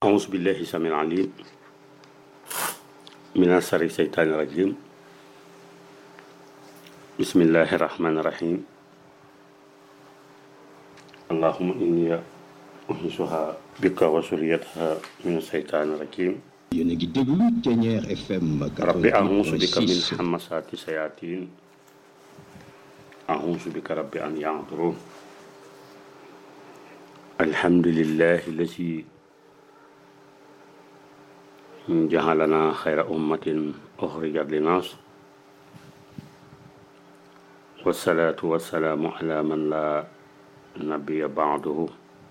أعوذ بالله السميع العليم من شر الشيطان الرجيم بسم الله الرحمن الرحيم اللهم إني أنسها بك وسريتها من الشيطان الرجيم yéen a ngi déglu Thiéniere FM رب أعوذ بك من 88.6 همسات الشياطين أعوذ بك رب أن يحضرون الحمد لله الذي جعلنا خير أمة أخرجت للناس والصلاة والسلام على من لا نبي بعده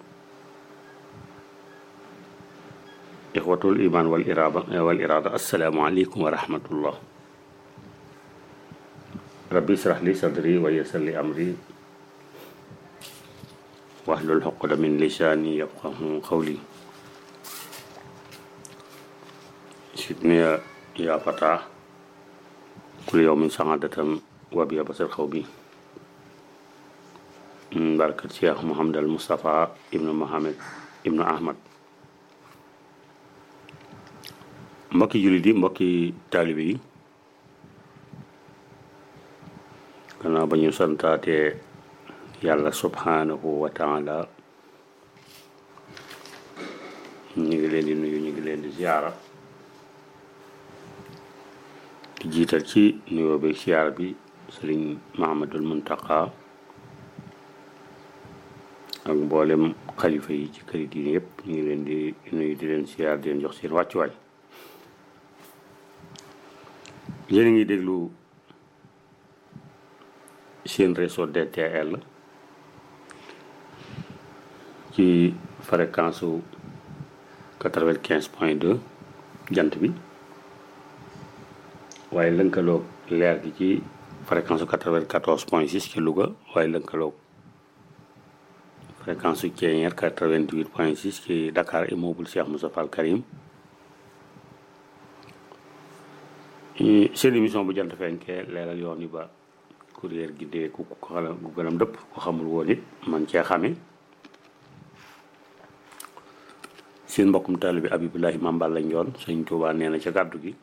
إخوة الإيمان والإرادة والإرادة السلام عليكم ورحمة الله ربي اشرح لي صدري ويسر لي أمري واحلل عقدة من لساني يفقه قولي سيدني يا- يا فتاة كل يوم سعادة وبيا بصر خوبي من بركة شيخ محمد المصطفى ابن محمد ابن أحمد mbokki jullit yi mbokki taalibe yi gannaaw ba ñu santaatee yàlla subhanahu wa taala ñu ngi leen di nuyu ñu ngi leen di ziyaara di jiital ci nuyoo bi ziyaara bi sëriñ Mahamadul Muntaqa ak mboolem xalifa yi ci këri diine yëpp ñu ngi leen di nuyu di leen ziyaar di leen jox seen wàccuwaay yéen a ngi déglu seen réseau DTL ci fréquence su quatre-vingt-quinze point deux jant bi waaye lënkaloog leer gi ci fréquence su quatre-vingt-quatorze point six ci Louga waaye lënkaloog fréquence su Thiéniere quatre-vingt-huit point six ci Dakar immeuble Cheikh Moussa Fall Karim seen émission bu jant fenkee leeral yoon yi ba kuréel gi dee ku ko xala gu gënam dëpp ko xamul woon it man cee xame seen mbokkum taalibe bi Abibulahi Mambal lañ yoon sëñ Tuubaa nee na ca gàddu gi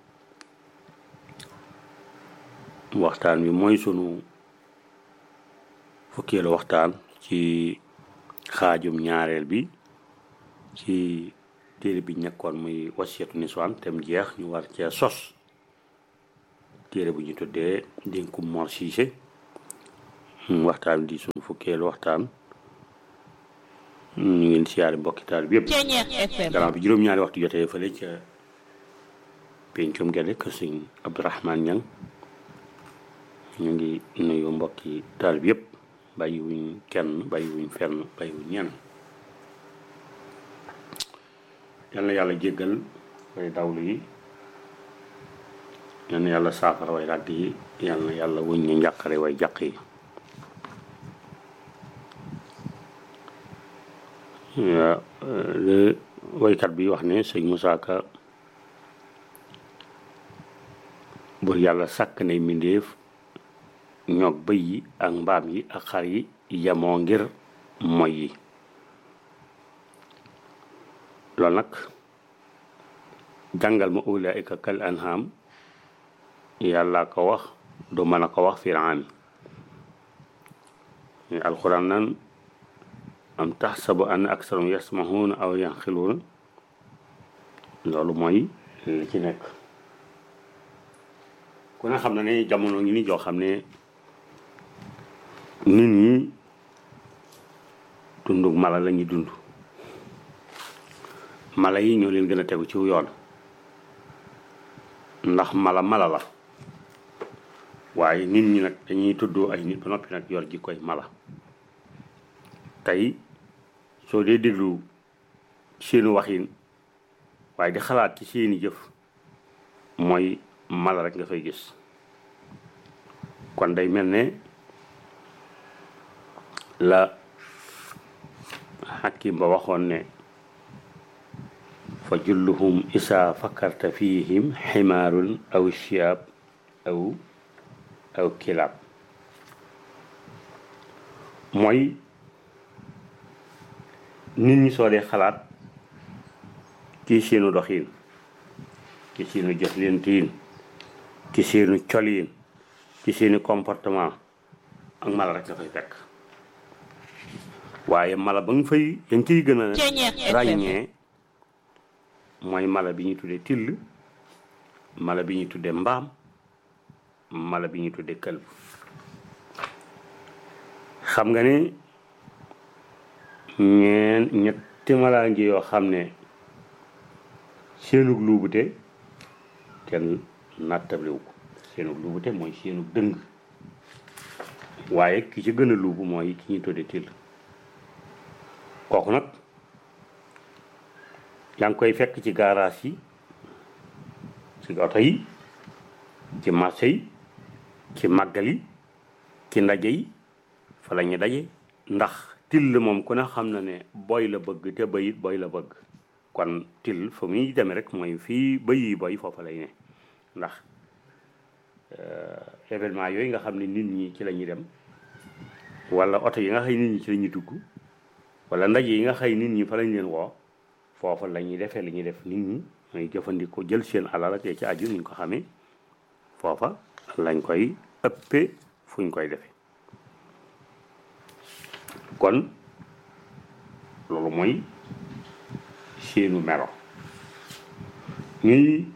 waxtaan wi mooy sunu fukkeelu waxtaan ci xaajum ñaareel bi ci téere bi ñekkoon muy wasiyatu niswaan tem jeex ñu war cee sos téere bu ñu tuddee dénkum Mor Cissé waxtaan di suñu fukkeelu waxtaan ñu ngi siyaare mbokki taal bi yëpp Thiéniere FM gannaaw bi juróom-ñaari waxtu jotee fële ca pencum gele kër sëñ Abdourahmane Niang ñu ngi nuyu mbokki taal bi yëpp bàyyi wuñ kenn bàyyi wuñ fenn bàyyi wuñ ñenn yal na yàlla jéggal way dawlu yi yal na yàlla saafara way ràgg yi yal na yàlla wuñ ñu njàqare way jàq yi yaa le waykat bi wax ne sëñ Moussa Ka bur yàlla sàkk nay mbindéef ñoog bëy yi ak mbaam yi ak xar yi yemoo ngir moy yi loolu nag jàngal ma ulaika kal anham yàlla ko wax du mën a ko wax firaami alquran nan am taxsabu an aksarum yasmahuuna aw yanxiluuna loolu mooy li ci nekk ku ne xam na ne jamono ngi ni joo xam ne nit ñi dundug mala la ñuy dund mala yi ñoo leen gën a tegu ci yoon ndax mala mala la waaye nit ñi nag dañuy tuddoo ay nit ba noppi nag yor ji koy mala tey soo dee déglu seeni waxin waaye di xalaat ci seeni jëf mooy mala rek nga fay gis kon day mel ne la xakim ba waxoon ne fa julluhum isaa fakkarta fihim ximaarun aw siyaab aw aw kilaab mooy nit ñi soo dee xalaat ci seenu doxiin ci seenu jëflantiin ci seenu coliin ci seeni comportement ak mala rek nga fay fekk waaye mala ba nga fay dañ ciy gën a ràññee mooy mala bi ñuy tuddee till mala bi ñuy tuddee mbaam mala bi ñuy tuddee këlb xam nga ni ñeen ñetti malaa ngi yoo xam ne seenug luubute kenn nattabliwu ko seenug luubute mooy seenug dëng waaye ki ci gën a luubu mooy ki ñuy tuddee till kooku nag yaa ngi koy fekk ci garage yi ci oto yi ci marché yi ci màggal yi ci ndaje yi fa la ñu daje ndax till moom ku ne xam na ne boy la bëgg te bayit boy la bëgg kon till fa muy demee rek mooy fii bëy yi boy foofa lay ne ndax événement yooyu nga xam ne nit ñi ci la ñuy dem wala oto yi nga xëy nit ñi ci la ñuy dugg wala ndaje yi nga xëy nit ñi fa lañ leen woo foofa la ñuy defee li ñuy def nit ñi mooy jëfandikoo jël seen alal ak ci aju niñ ko xamee foofa lañ koy ëppee fuñ koy defee kon loolu mooy seenu melo ñuy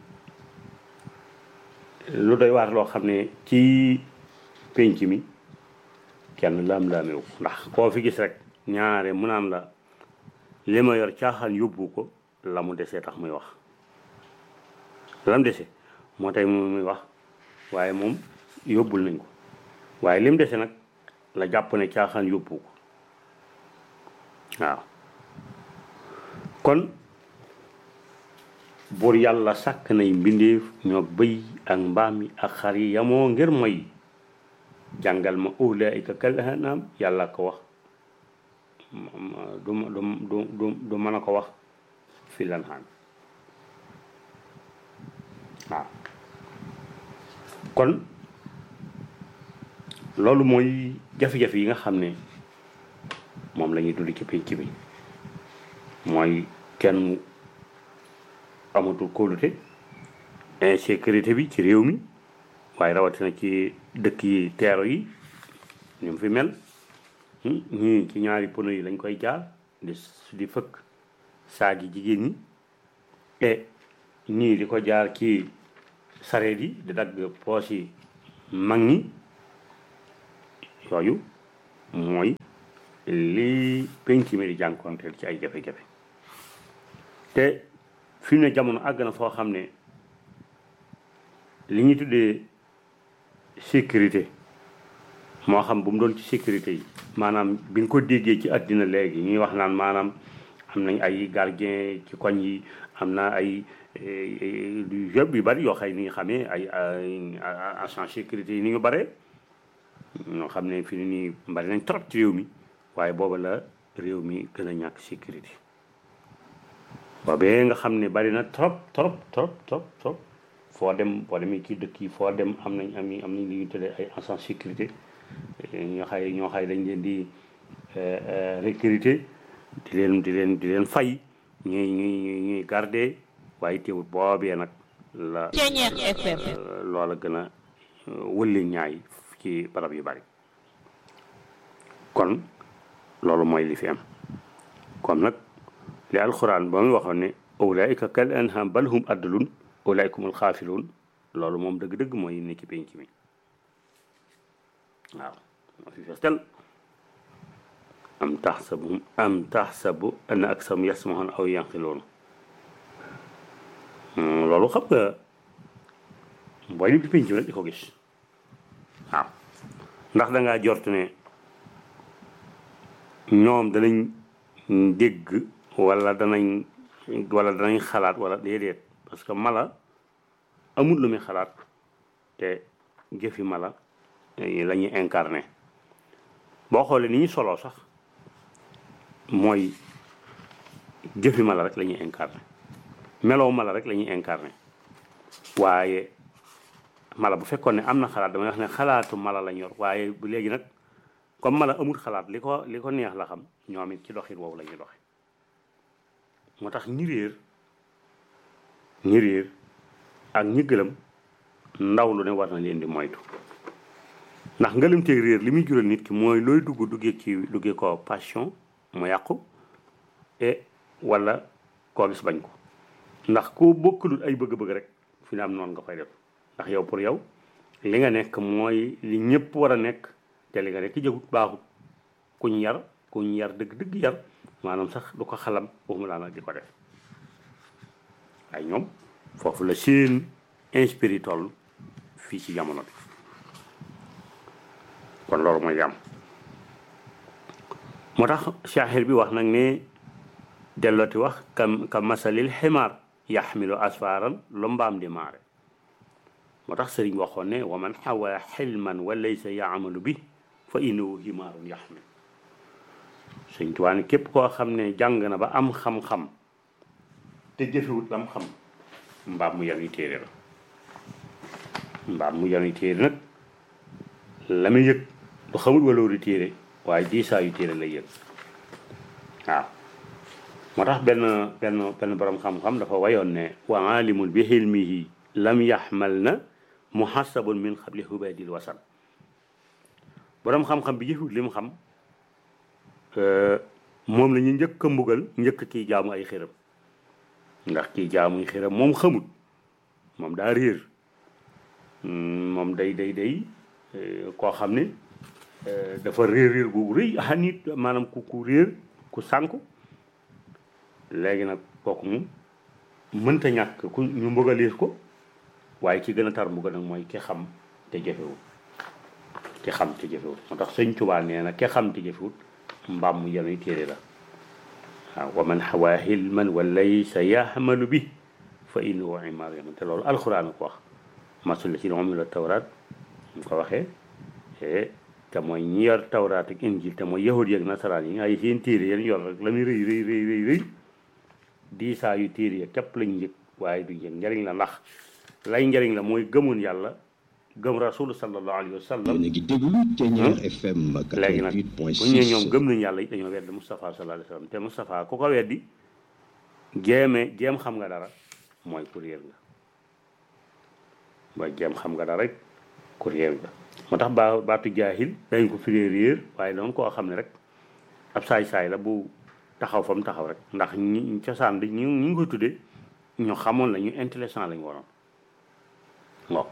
lu doy waar loo xam ne ci penc mi kenn laam-laamewu ndax koo fi gis rek ñaare mu naan la li ma yor caaxaan yóbbu ko la mu desee tax muy wax lam dese moo tey moom muy wax waaye moom yóbbul nañ ko waaye lim dese nag la jàpp ne caaxaan yóbbu ko waaw kon buur yàlla sàkk nay mbindeef ñoo bëy ak mbaam yi ak xar yi yamoo ngir mooy jàngal ma ulaika kal anam yàlla ko wax du du du du du mën a ko wax fi lan xaan waaw kon loolu mooy jafe-jafe yi nga xam ne moom la ñuy dund ci pénc bi mooy kenn amatul kóolute insécurité bi ci réew mi waaye rawatina ci dëkk yi teero yi ñu mu fi mel ñii ci ñaari pono yi lañ koy jaar di di fëkk saagi jigéen ñi e ñii di ko jaar ci sareet yi di dagg poos yi mag ñi yooyu mooy lii penc mi di jànkonteel ci ay jafe-jafe te fi mu ne jamono àgg na foo xam ne li ñuy tuddee sécurité moo xam bu mu doon ci sécurité yi maanaam bi nga ko déggee ci àddina léegi ñuy wax naan maanaam am nañ ay gardien ci koñ yi am na ay yëpp yu bari yoo xëy ni nga xamee ay agent sécurité yi ni ñu bare ñoo xam ne fi ni nii bari nañ trop ci réew mi waaye booba la réew mi gën a ñàkk sécurité boobee nga xam ne bari na trop trop trop trop trop foo dem boo demee ci dëkk yi foo dem am nañ am am nañ li ñu tuddee ay agent sécurité ñoo xay ñoo xay dañ leen di recruter di leen di leen di leen fay ñuy ñuy ñuy garder waaye teewul boobee nag la loola gën a wëlli ñaay ci barab yu bari kon loolu mooy li fi am kon nag li alxuraan ba muy waxoon ne ulaika kal anham bal hum addalun ulaikumul xaafiluun loolu moom dëgg-dëgg mooy ne ci penc mi waaw moo fi fees tel am taxsabu am taxsabu anna aksam yasmaxoon aw yanqiloon loolu xam nga booy dem ci penc mi rek di ko gis waaw ndax dangaa jort ne ñoom danañ dégg wala danañ wala danañ xalaat wala déedéet parce que mala amul lu muy xalaat te jëfi mala la ñuy incarné boo xoolee ni ñu soloo sax mooy jëfi mala rek la ñuy incarné meloo mala rek la ñuy incarné waaye mala bu fekkoon ne am na xalaat damay wax ne xalaatu mala lañ yor waaye bu léegi nag comme mala amul xalaat li ko li ko neex la xam ñoom it ci doxin woowu la ñuy doxe moo tax ñi réer ñi réer ak ñi gëlëm ndaw lu ne war na leen di moytu ndax ngëlëmteeg réer li muy jural nit ki mooy looy dugg duggee ci duggee ko passion mu yàqu et wala koo gis bañ ko ndax koo bokkalul ay bëgg-bëgg rek fi ne am noonu nga koy def ndax yow pour yow li nga nekk mooy li ñëpp war a nekk te li nga nekk jëgut baaxut kuñ yar kuñ yar dëgg dëgg yar maanaam sax du ko xalam waxuma laa nag di ko def ay ñoom foofu la seen inspiré toll fii ci jamono bi kon loolu mooy jàmm moo tax shaaxir bi wax nag ne dellooti wax ka ka masalil ximaar yaxmilu asfaaran lu mbaam di maare moo tax sëriñ waxoon ne wa man xawa xilman wa laysa yaamalu bi fa innahu himaarun yaxmil sëñ Tuubaa ne képp koo xam ne jàng na ba am xam-xam te jëfewut lam xam mbaam mu yanuy téere la mbaam mu yanuy téere nag la muy yëg du xamul walooru téere waaye diisaayu téere lay yëg waaw moo tax benn benn benn borom xam-xam dafa wayoon ne wa alimul bi xilmihi lam yaxmal na muhasabun min xabli hubadil wasan borom xam-xam bi jëfewut li mu xam moom la ñu njëkk a mbugal njëkk kii jaamu ay xiram ndax kii jaamuy xiram moom xamut moom daa réer moom day day day koo xam ne dafa réer réer gu rëy ah nit maanaam ku ku réer ku sànku léegi nag kooku moom mënta ñàkk ku ñu mbugalees ko waaye ki gën a tar mbugal nag mooy ki xam te jëfewut ki xam te jëfewut moo tax sëñ Tuubaa nee na ki xam te jëfewut mbaam mu yenuy téere la waaw wa man xawaa hilman wa laysa yaxmalu bi fa innahu imaar yaman te loolu alxuraan ko wax masul la ci moom la tawraat mu ko waxee te mooy ñi yor tawraat ak injil te mooy yahud yeeg nasaraan yi ay seen téere yéen yor rek la muy rëy rëy rëy rëy rëy diisaa yu téere ya képp lañ njëg waaye du njëg njariñ la ndax lay njariñ la mooy gëmoon yàlla gëm rasul sallallahu alayhi wa sallam yéen a ngi déglu Thiéniere FM léegi nag 88 point bu ñu nee 6 ñoom gëm nañu yàlla it dañoo weddi Moustapha sallallahu alayhi wa sallam te Moustapha ku ko weddi jéeme jéem xam nga dara mooy ku réer nga mooy jéem xam nga dara rek ku réer nga moo tax baa baatu jaahil dañ ko firee réer waaye doon koo xam ne rek ab saay-saay la bu taxaw fa mu taxaw rek ndax ñi cosaan bi ñu ñu ngi koy tuddee ñu xamoon la ñu intelligent lañu waroon waaw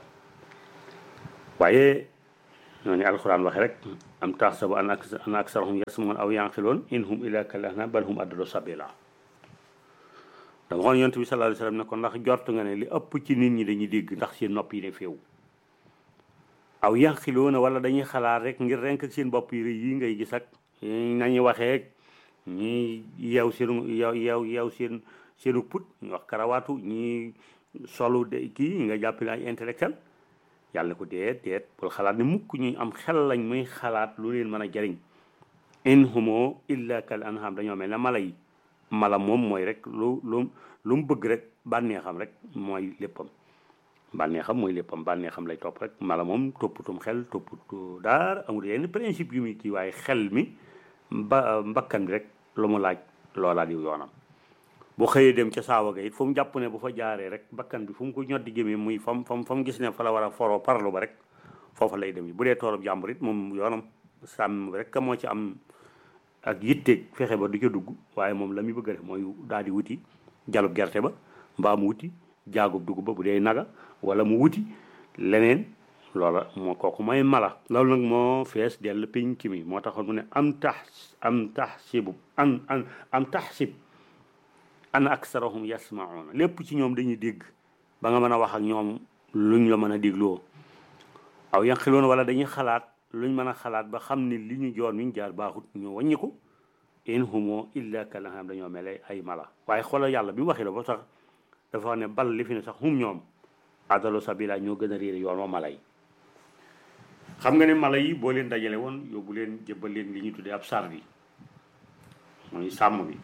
waaye ñooñu alxuraan waxe rek am taxsabu an ak an aksarahum yasmaun aw yanqiloon in hum illa kal ahnam bal hum adallu sabila dama xoon yonent bi sallallahu alayhi wasallam ne ko ndax jort nga ne li ëpp ci nit ñi dañuy dégg ndax seen nopp yi ne féew aw yanqiloona wala dañuy xalaat rek ngir renk ak seen bopp yi rëy yi ngay gis ak nañuy waxee ñi yeew seenu yeew yeew yeew seen seenu put ñu wax karawaatu ñi solu de kii nga jàpp ne ay intellectuel yàlla ko deet deet bul xalaat ne mukk ñu am xel lañ muy xalaat lu leen mën a jariñ in humo illa kal anham dañoo mel ne mala yi mala moom mooy rek lu lu lu mu bëgg rek bànneexam rek mooy léppam bànneexam mooy léppam bànneexam lay topp rek mala moom topputum xel topputu daar amul yenn principe yu muy kii waaye xel mi ba mbakkan bi rek lu mu laaj loolaa di yoonam bu xëyee dem ca saawa ga it fu mu jàpp ne bu fa jaaree rek bakkan bi fu mu ko ñoddi jëmee muy fam fam fa mu gis ne fa la war a foroo parlu ba rek foofa lay dem yi bu dee toolub jàmbur it moom yoonam sàmm rek moo ci am ak yitteeg fexe ba du ca dugg waaye moom la muy bëgg a def mooy daal di wuti jalub gerte ba mbaa mu wuti jaagub dugub ba bu dee naga wala mu wuti leneen loola moo kooku mooy mala loolu nag moo fees dell pénc mi moo taxoon mu ne am tax am taxsibu an an am taxsib an aksarahum yasmauna lépp ci ñoom dañuy dégg ba nga mën a wax ak ñoom luñ la mën a dégloo aw yanqiloon wala dañuy xalaat luñ mën a xalaat ba xam ne li ñu joon ñu jaar baaxut ñu wàññiku in humo illa kalaham dañoo mele ay mala waaye xoolal yàlla bi mu waxee la ba sax dafa wax ne bal li fi ne sax hum ñoom adalu sabila ñoo gën a réer yoon wa mala yi xam nga ne mala yi boo leen dajale woon yóbbu leen jëbbal leen li ñuy tuddee ab sar bi mooy sàmm bi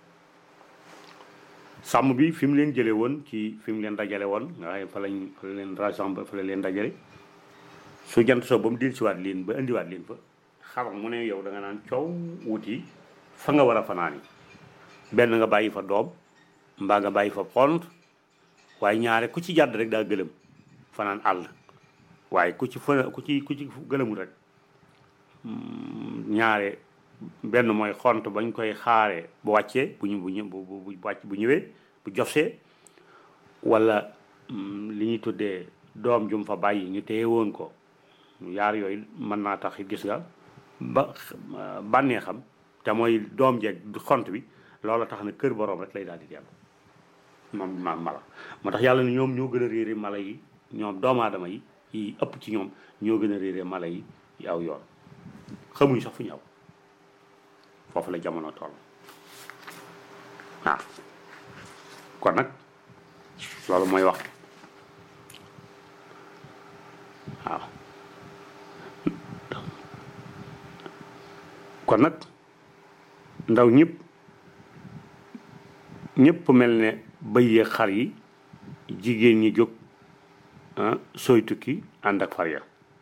sàmm bi fi mu leen jële woon ci fi mu leen dajale woon nga xam ne fa lañ fa la leen rassemble fa la leen dajale su jant soo ba mu dellusiwaat leen ba indiwaat leen fa xar mu ne yow da nga naan coow wuti fa nga war a fanaan yi benn nga bàyyi fa doom mbaa nga bàyyi fa pont waaye ñaare ku ci jàdd rek daa gëlëm fanaan àll waaye ku ci fa ku ci ku ci gëlëmul rek ñaare benn mooy xont bañ koy xaaree bu wàccee bu ñu bu ñu bu bu wàcc bu ñëwee bu jofsee wala li ñuy tuddee doom jum fa bàyyi ñu téye woon ko yaar yooyu mën naa tax gis nga ba bànnee xam te mooy doom jeeg xont bi loola tax na kër boroom rek lay daal di dellu moom ma mala moo tax yàlla ne ñoom ñoo gën a réere mala yi ñoom doomu aadama yi yi ëpp ci ñoom ñoo gën a réere mala yi yi aw yoon xamuñ sax fu ñu aw foofu la jamono toll waaw kon nag loolu mooy wax waaw kon nag ndaw ñëpp ñëpp mel ne bëy xar yi jigéen ñi jóg sooy tukki ànd ak far ya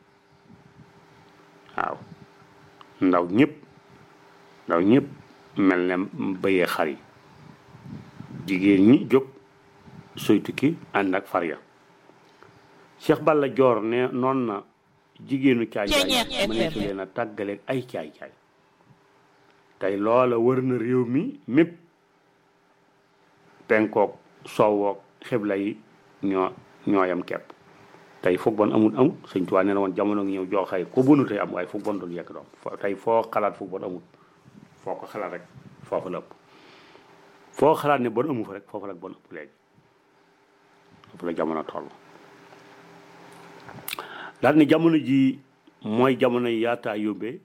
waaw ndaw ñëpp ndaw ñëpp mel ne bëyee xar yi jigéen ñi jóg sooy tukki ànd ak far ya Cheikh Balla Joor ne noon na jigéenu caay caay mëneesu leen a tàggaleeg ay caay caay tey loola wër na réew mi mépp penkook soowook xibla yi ñoo ñooyam kepp tey foog bon amul amul sëñ Tuubaa nee na woon jamono ngi ñëw jooxay ko bunu tey am waaye foog bon dul yekk doom tey foo xalaat foog bon amul foo ko xalaat rek foofu la ëpp foo xalaat ne bon amu fa rek foofu la bon ëpp léegi foofu la jamono toll daal ni jamono ji mooy jamono yi yaataa yóbbee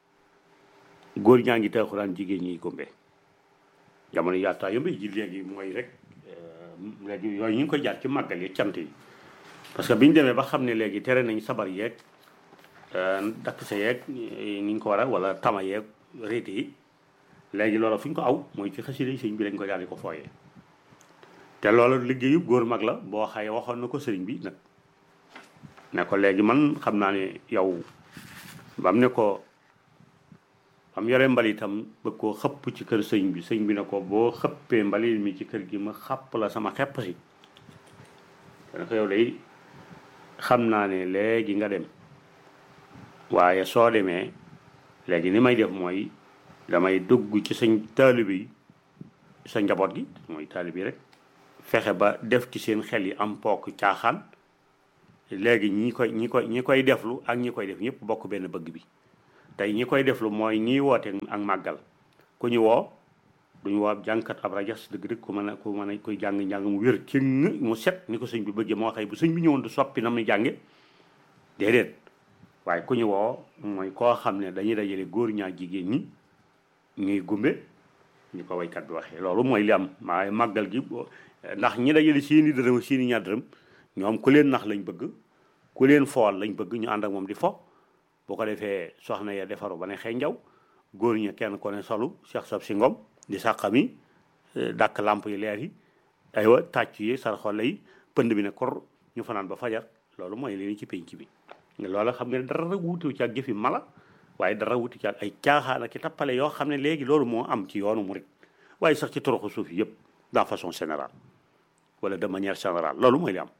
góor ñaa ngi taaxuraan jigéen ñi gombe jamono yi yaataa yóbbee ji léegi mooy rek léegi yooyu ñu ngi koy jaar ci màggal yi cant yi parce que bi ñu demee ba xam ne léegi tere nañ sabar yeeg dakk sa yeeg ni ñu ko war a wala tama yeeg réete yi léegi loolu fu ñu ko aw mooy ci xasida yi sëñ bi lañ ko daal di ko fooyee te loolu liggéeyu góor mag la boo xaye waxoon na ko sëriñ bi nag ne ko léegi man xam naa ne yow bam ne ko bam yore mbalitam bëgg koo xëpp ci kër sëñ bi sëñ bi ne ko boo xëppee mbalit mi ci kër gi ma xàpp la sama xepp si dana ko yow day xam naa ne léegi nga dem waaye soo demee léegi ni may def mooy damay dugg ci sañ taalibe yi sa njaboot gi mooy taalibe yi rek fexe ba def ci seen xel yi am pook caaxaan léegi ñi koy ñi koy ñi koy deflu ak ñi koy def ñëpp bokk benn bëgg bi tey ñi koy deflu mooy ñiy woote ak màggal ku ñu woo duñu woo ab jàngkat ab rajas dëgg dëgg ku mën a ku mën a koy jàng njàng mu wér ci mu set ni ko sëñ bi bëggee moo xëy bu sëñ bi ñëwoon du soppi na muy jànge déedéet waaye ku ñu woo mooy koo xam ne dañuy dajale góor ñaa jigéen ñi ñuy gumbe ñu ko waykat bi waxee loolu mooy li am waaye màggal gi ndax ñi dajale seeni dërëm seeni ñaar dërëm ñoom ku leen nax lañ bëgg ku leen fool lañ bëgg ñu ànd ak moom di fo boo ko defee soxna ya defaru ba ne xëy njaw góor ña kenn ko ne solu Cheikh Sab si ngom di sàqami dàkk làmp yi leer yi aywa tàcc yi sarxole yi pënd bi ne kor ñu fanaan ba fajar loolu mooy leen ci penc bi loola xam nga ne dara wuute ci ak jëfi mala waaye dara wuute ci ak ay caaxaan ak i tappale yoo xam ne léegi loolu moo am ci yoonu murit waaye sax ci toroxu suuf yëpp dans façon générale wala de manière générale loolu mooy li am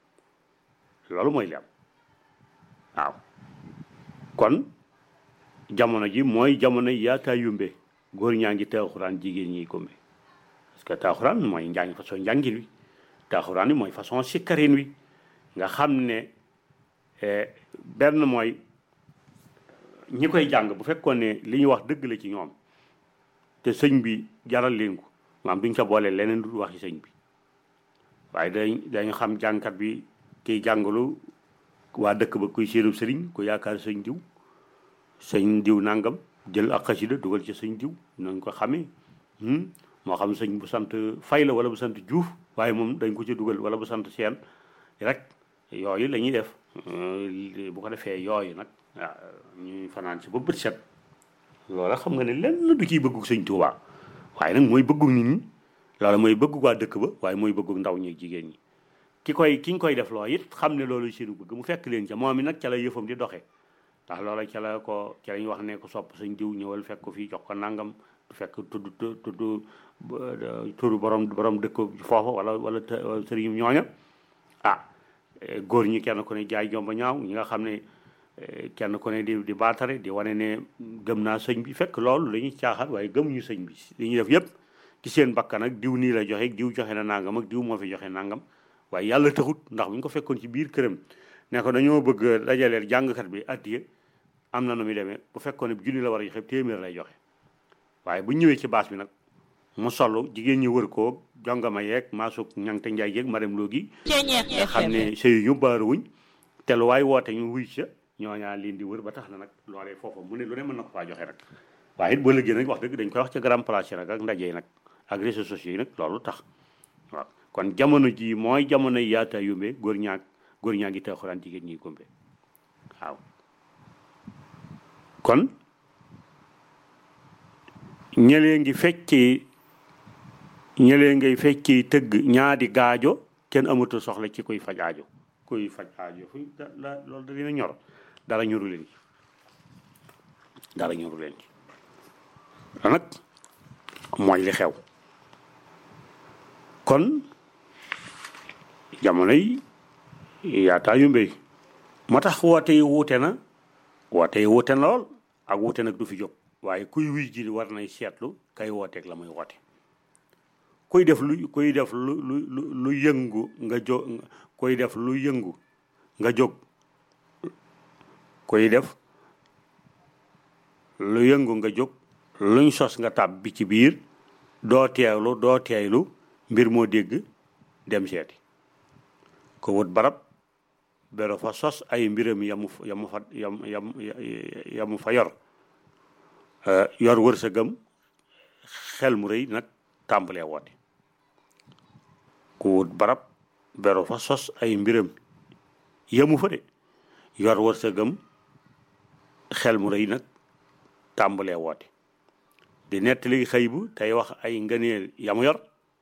loolu mooy li am waaw kon jamono ji mooy jamono yaataa yumbe góor ñaa ngi taaxuraan jigéen ñi gombe parce que taaxuraan mooy njàng façon njàngin wi taaxuraan wi mooy façon sikkarin wi nga xam ne benn mooy ñi koy jàng bu fekkoon ne li ñuy wax dëgg la ci ñoom te sëñ bi jaral leen ko maam duñ ca boole leneen du waxi sëñ bi waaye dañ dañu xam jàngkat bi kiy jàngalu waa dëkk ba kuy séenub sëriñ ku yaakaar sëñ diw sëñ diw nangam jël ak xasida dugal ci sëñ diw nañ ko xamee moo xam sëñ bu sant fay la wala bu sant juuf waaye moom dañ ko ci dugal wala bu sant seen rek yooyu la ñuy def bu ko defee yooyu nag waaw ñuy fanaan si ba bët set loola xam nga ne lenn du ciy bëggu sëñ Tuubaa waaye nag mooy bëggu nit ñi loola mooy bëggu waa dëkk ba waaye mooy bëggu ndaw ñi jigéen ñi ki koy ki ñu koy def loo it xam ne loolu seenu bëgg mu fekk leen ca moom mi nag ca la yëfam di doxee ndax loola ca la ko ca la ñu wax ne ko sopp sëñ diw ñëwal fekk ko fii jox ko nangam fekk tudd tudd turu borom borom dëkk foofa wala wala sëriñ ñooña ah góor ñi kenn ku ne jaay jomba ñaaw ñi nga xam ne kenn ku ne di di baatare di wane ne gëm naa sëñ bi fekk loolu dañuy caaxaan waaye gëmuñu sëñ bi li ñuy def yëpp ci seen bakkan ak diw nii la joxe diw joxe na nangam ak diw moo fi joxe nangam waaye yàlla taxut ndax bu ñu ko fekkoon ci biir këram ne ko dañoo bëgg dajaleel jàngkat bi addiye am na nu muy demee bu fekkoon ne junni la war a joxe téeméer lay joxe waaye bu ñëwee ci baas bi nag mu solu jigéen ñi wër koo jongama yeeg maasuk ñangte njaay yeeg marem loo gi xam ne sëyu ñu baaruwuñ te lu waay woote ñu wuy ca ñooñaa leen di wër ba tax na nag loolee foofa mu ne lu ne mën na ko faa joxe rek waaye it boo liggéey nag wax dëgg dañ koy wax ca grand place yi nag ak ndaje yi nag ak réseaux sociaux yi nag loolu tax waaw kon jamono ji mooy jamono yaata yumbe góor ñaag góor ñaa ngi taaxuraan jigéen ñi gombe waaw kon ñëlee ngi fecci ñëlee ngay fecci tëgg ñaadi gaajo kenn amatul soxla ci kuy faj aajo kuy faj aajo fu la loolu da dina ñor dara ñoru leen ci dara ñoru leen ci nag mooy li xew kon jamono yi yaataa yu mbéy moo tax woote yi wuute na woote yi wuute na lool ak wuute nag du fi jóg waaye kuy wuy ji war nay seetlu kay wooteeg la muy woote kuy def lu kuy def lu lu lu yëngu nga jóg kuy def lu yëngu nga jóg kuy def lu yëngu nga jóg luñ sos nga tàbb bi ci biir doo teewlu doo teeylu mbir moo dégg dem seeti ko wut barab bero fa sos ay mbiram yamu yamu fa yam yam yamu fa yor yor wërsëgam xel mu rëy nag tàmbalee woote ku wut barab bero fa sos ay mbiram yamu fa de yor wërsëgam xel mu rëy nag tàmbalee woote di nettali xëy bu tey wax ay ngëneel yamu yor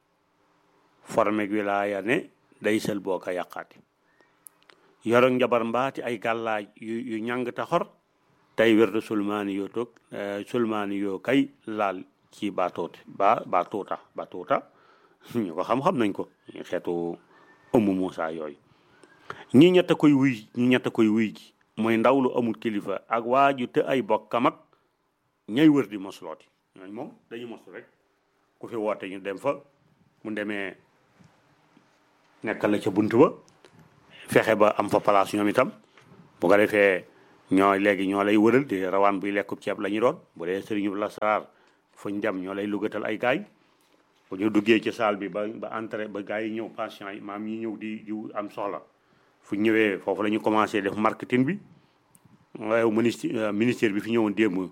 formek wilaaya ne day sel boo ko yàqaati yoro njabar mbaati ay gàllaaj yu yu ñàng ta xor tey wérdu sulmaani yoo toog sulmaani yoo kay laal ci baatoote ba baatuuta baatuuta ñu ko xam-xam nañ ko xeetu ëmmu Muusa yooyu ñi ñett koy wuy ñi ñett koy wuy ji mooy ndaw lu amul kilifa ak waaju te ay bokkam ak ñay wër di moslooti ñooñ moom dañu moslu rek ku fi woote ñu dem fa mu demee nekkal la ca bunt ba fexe ba am fa place ñoom itam bu ko defee ñoo léegi ñoo lay wëral di rawaan buy lekkub ceeb la ñu doon bu dee sëriñu la saraar fuñ dem ñoo lay lugatal ay gaay bu ñu duggee ci salle bi ba ba entrée ba gaay yi ñëw patient yi maam yi ñëw di di am soxla fu ñëwee foofu la ñu commencé def marketing bi waaye ministre ministère bi fi ñëwoon démb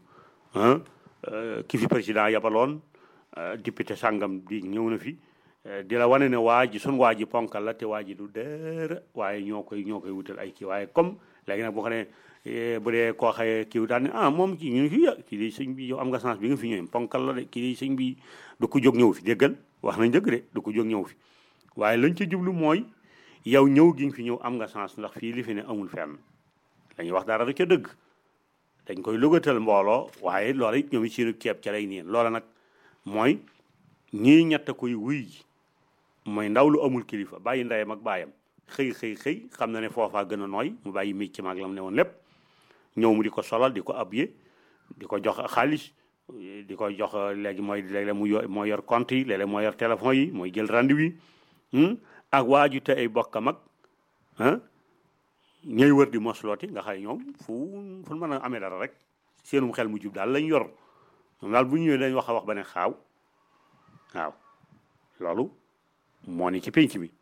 ki fi président yabaloon député sàngam di ñëw na fi di la wane ne waa ji sun waa ji ponkal la te waa ji du dër waaye ñoo koy ñoo koy wutal ay kii waaye comme léegi nag boo xam ne bu dee koo xaye kii daal ne ah moom kii ñu ngi fi kii di sëñ bi yow am nga chance bi nga fi ñëwee ponkal la de kii di sëñ bi du ko jóg ñëw fi déggal wax nañ dëgg de du ko jóg ñëw fi waaye lañ ca jublu mooy yow ñëw gi nga fi ñëw am nga chance ndax fii li fi ne amul fenn dañuy wax dara da ca dëgg dañ koy lugatal mbooloo waaye loola it ñoom it seenu ceeb ca lay niin loola nag mooy ñii ñett koy wuy ji mooy ndaw lu amul kilifa bàyyi ndeyam ak baayam xëy xëy xëy xam na ne foofaa gën a nooy mu bàyyi micc maag lam ne woon lépp ñëw mu di ko solal di ko abye di ko jox xaalis di ko jox léegi mooy léeg-léeg mu yor mooy yor compte yi léeg-léeg mooy yor téléphone yi mooy jël rendez-vous yi ak waaju te ay bokkam ak ah ñooy wër di moslooti nga xay ñoom fu fu mën a amee dara rek seenum xel mu jub daal lañ yor ñoom daal bu ñëwee dañ wax a wax ba ne xaaw waaw loolu moo ni ci penc bi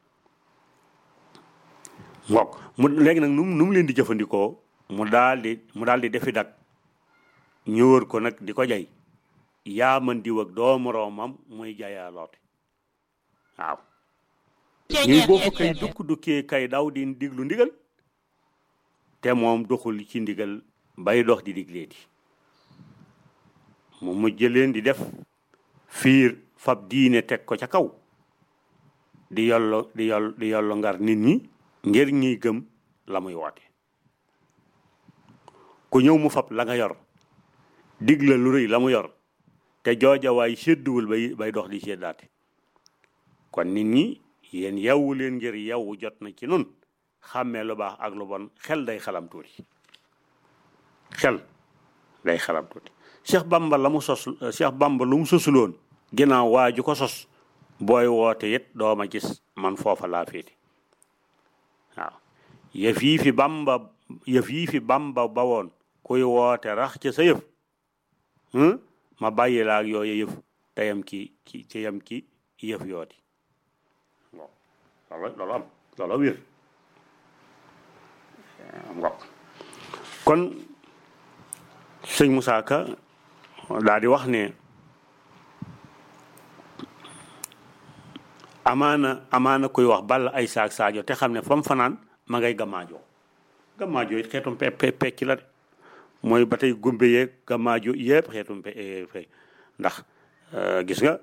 mbokk mu léegi nag nu nu mu leen di jëfandikoo mu daal di mu daal di defi dak ñu wër ko nag di ko jay yaa man diw ak doo moroomam muy jayaa loote waaw ñuy boobu kay dukk dukkee kay daw di diglu ndigal te moom doxul ci ndigal bay dox di digleeti mu mujj leen di def fiir fab diine teg ko ca kaw di yollo di yoll di yollo ngar nit ñi ngir ñiy gëm la muy woote ku ñëw mu fab la nga yor digla lu rëy la mu yor te jooja waay sédduwul bay bay dox di séddaate kon nit ñi yéen yewwu leen ngir yewwu jot na ci nun xàmmee lu baax ak lu bon xel day xalam tuuti xel day xalam tuuti Cheikh Bamba la mu sos Cheikh Bamba lu mu sosuloon ginnaaw waa ju ko sos booy woote it dooma gis man foofa laa féete waaw yëf yii fi Bamba yëf yii fi Bamba ba woon kuy woote rax ca sa yëf ma bàyyi la ak yooyu yëf te yam ki ki te yam ki yëf yooti loolu loolu am loolu wér am nga kon sëñ Moussa Ka daal di wax ne amaana amaana koy wax balla ay saak saajo te xam ne fa mu fanaan ma ngay gamaajoo gamaajoo it xeetum pe pe pecc la de mooy ba tey gumbe yeeg gamaajoo yëpp xeetum pe ndax gis nga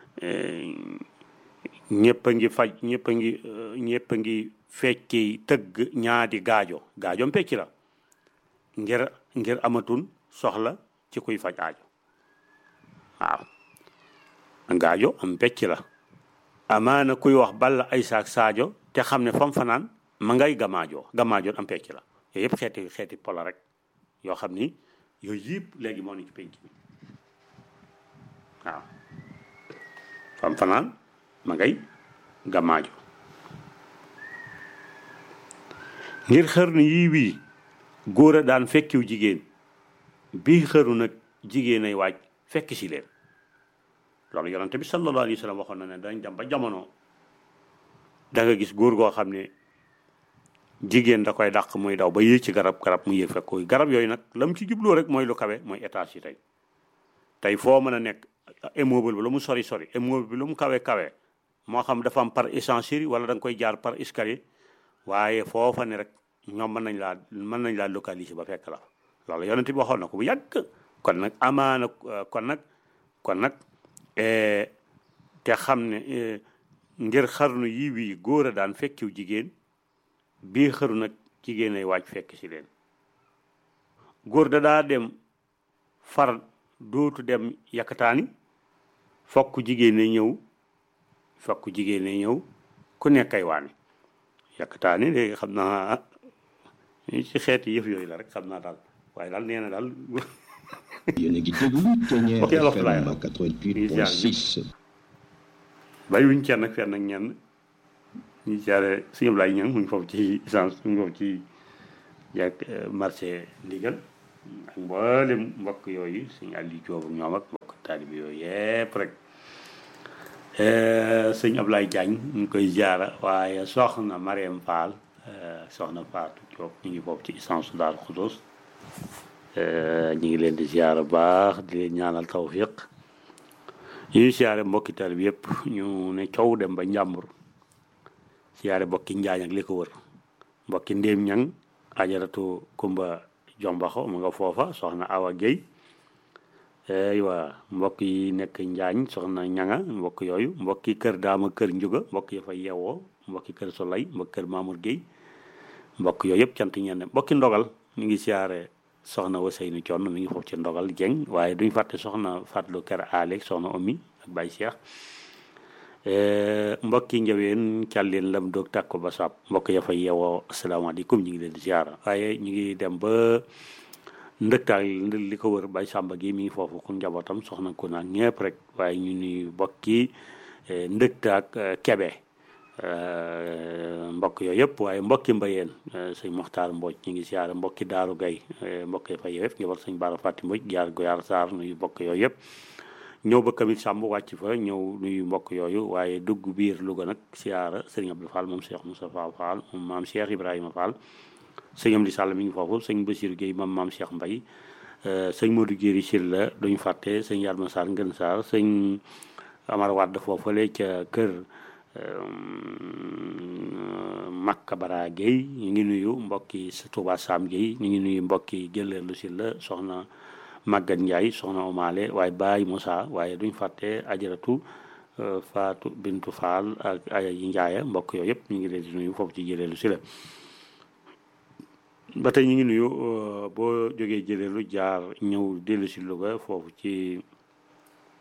ñëpp a ngi faj ñëpp a ngi ñëpp a ngi fecci tëgg ñaadi gaajo gaajoom pecc la ngir ngir amatun soxla ci kuy faj aajo waaw gaajo am pecc la amaana kuy wax balla ay saak saajo te xam ne fam fanaan ma ngay gamaajoo gamaajoo am pecc la yooyu yëpp xeeti xeeti pola rek yoo xam ni yooyu yëpp léegi moo ni ci penc mi waaw fam fanaan ma ngay gamaajo ngir xërnu yii wii góor a daan fekkiw jigéen bii xëru nag jigéen ay waaj fekk si leen loolu yonente bi sallallahu alayhi wa sallam waxoon na ne dañ dem ba jamono da nga gis góor goo xam ne jigéen da koy dàq muy daw ba yéeg ci garab garab mu yéeg fekk koy garab yooyu nag la mu ci jubloo rek mooy lu kawe mooy étage yi tey tey foo mën a nekk immeuble bi lu mu sori sori immeuble bi lu mu kawe kawe moo xam dafa am par ascenseur wala da nga koy jaar par escalier waaye foofa ne rek ñoom mën nañ laa mën nañ laa localiser ba fekk la loolu yonent bi waxoon na ko bu yàgg kon nag amaana kon nag kon nag te xam ne ngir xarnu yi wii góor a daan fekkiw jigéen bii xaru nag jigéen ay waaj fekk si leen góor da daa dem far dootu dem yakkataani fokk jigéen ne ñëw fokk jigéen ne ñëw ku nekk ay waani yakkataani léegi xam naa ci xeeti yëf yooyu la rek xam naa daal waaye daal nee na daal yéen a ngi déglu Ténière Ok, alors, FM Flyer. 88.6 bàyyi wuñ kenn ak fenn ak ñenn ñu jaare suñu Ablaye ñang mu ngi foofu ci essence mu ngi foofu ci jàkk marché ndigal ak mboolem mbokk yooyu suñu àlli joobu ñoom ak mbokk taalibi yooyu yépp rek sëñ Ablaye Diagne ñu ngi koy jaara waaye soxna Mariam Fall eh, soxna Fatou Diop ñu ngi foofu ci essence Daaru Xudoos ñu ngi leen di ziara baax di leen ñaanal tawfiq ñu siyaare mbokki tal bi yëpp ñu ne coow dem ba njàmbur siyaare mbokki njaañ ak li ko wër mbokki ndéem ñang ajaratu kumba jombaxo mu nga foofa soxna awa Guèye aywa mbokk yi nekk njaañ soxna ñanga mbokk yooyu mbokki kër daama kër njuga mbokk ya fa yeewoo mbokki kër solay mbokki kër mamour Guèye mbokk yooyu yëpp cant ñenn mbokki ndogal ñu ngi siyaare soxna Waseynu Conn mi ngi foofu ci ndogal jeng waaye duñ fàtte soxna Fatlu Kër Aleeg soxna Omi ak Baye Cheikh mbokki njaween càlleen lam doog tàkko ba sab mbokk ya fa yeewoo asalaamaaleykum ñu ngi leen di ziara waaye ñu ngi dem ba ndëktaal li ko wër Baye Samba gi mi ngi foofu ku njabootam soxna ko naan ñëpp rek waaye ñu nuy mbokki ndëktaak kebe mbokk yooyu yëpp waaye mbokki mbayeen sëñ Moxtaar Mbooj ñu ngi siyaare mbokki Daaru Gay mbokk yi fa yëpp njaboot sëñ Baara Fàtti Mbooj jaar Goyaar Saar nuyu mbokk yooyu yëpp ñëw ba kamit sàmb wàcc fa ñëw nuyu mbokk yooyu waaye dugg biir Louga nag siyaara sëñ Abdou Fall moom Cheikh Moustapha Fall moom maam Cheikh Ibrahima Fall sëñ Amdi Sall mi ngi foofu sëñ Basiir Guèye moom maam Cheikh Mbay sëñ Modou Jéeri Sil la duñu fàtte sëñ Yarma Sarr Ngën Sarr sëñ Amar Wàdd foofale ca kër Makka Bara Guèye ñu ngi nuyu mbokki Touba Sam Guèye ñu ngi nuyu mbokki Jëleelu Sil la soxna Maguette Ndiaye soxna Omaale waaye Baye Moussa waaye duñ fàtte ajaratu Fatou Bintu Fall ak Aya yi Ndiaye mbokk yooyu yëpp ñu ngi leen di nuyu foofu ci Jëleelu Sil la ba tey ñu ngi nuyu boo jógee Jëleelu jaar ñëw dellu si Louga foofu ci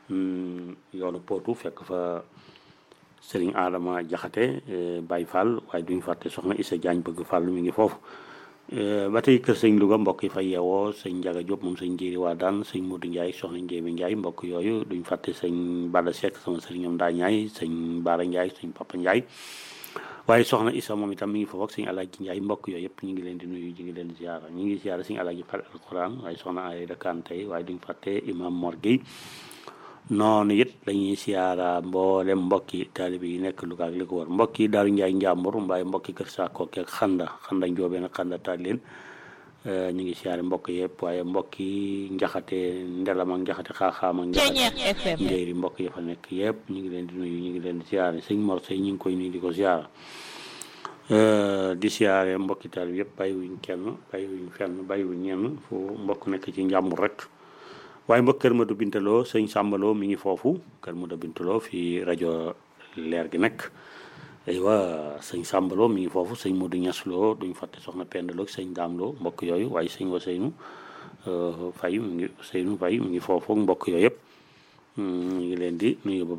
yoonu pootu fekk fa sëriñ Adama Jaxate Baye Fall waaye duñ fàtte soxna Issa Diagne bëgg Fall mi ngi foofu ba tey kër sëñ Louga mbokk yi fa yeewoo sëñ Njaga Diop moom sëñ Njéeri waa daan sëñ Modou Ndiaye soxna Njéemi Ndiaye mbokk yooyu duñ fàtte sëñ Bada Seck sama sëriñam daa Ndiaye sëñ Baara Ndiaye sëñ Papa Ndiaye waaye soxna Issa moom itam mi ngi foofu ak sëñ Alaaji Ndiaye mbokk yooyu yëpp ñu ngi leen di nuyu ñu ngi leen di ziara ñu ngi ziara sëñ Alaaji Fall alquran waaye soxna ay dakaan tey waaye duñ fàtte imam Mor Gueye noonu it dañuy siyaara mboolem mbokki taalibe yi nekk Louga ak li ko war mbokki Daaru Njaay Njàmbur mbaay mbokki Kër Saakooke ak xanda xanda njoobeen ak xanda taal leen ñu ngi siyaare mbokk yëpp waaye mbokki njaxate ndelam ak njaxate xaaxaam ak njaxate njéeri mbokk yi fa nekk yëpp ñu ngi leen di nuyu ñu ngi leen di siyaare sëñ Mor Sey ñu ngi koy nuyu di ko siyaara di siyaare mbokki taalibe yëpp bàyyiwuñ kenn bàyyiwuñ fenn bàyyiwuñ ñenn fu mbokk nekk ci njàmbur rek waaye mbokk Kër Madou Bintaloo sëñ Sàmbaloo mi ngi foofu Kër Madou Bintaloo fii rajo leer gi nekk aywa sëñ Sàmbaloo mi ngi foofu sëñ Modou Ñasloo duñ fàtte soxna Pendaloo sëñ Daamloo mbokk yooyu waaye sëñ wa Seynu Fay mi ngi Seynu Fay mi ngi foofu mbokk yooyu yëpp ñu ngi leen di nuyu bu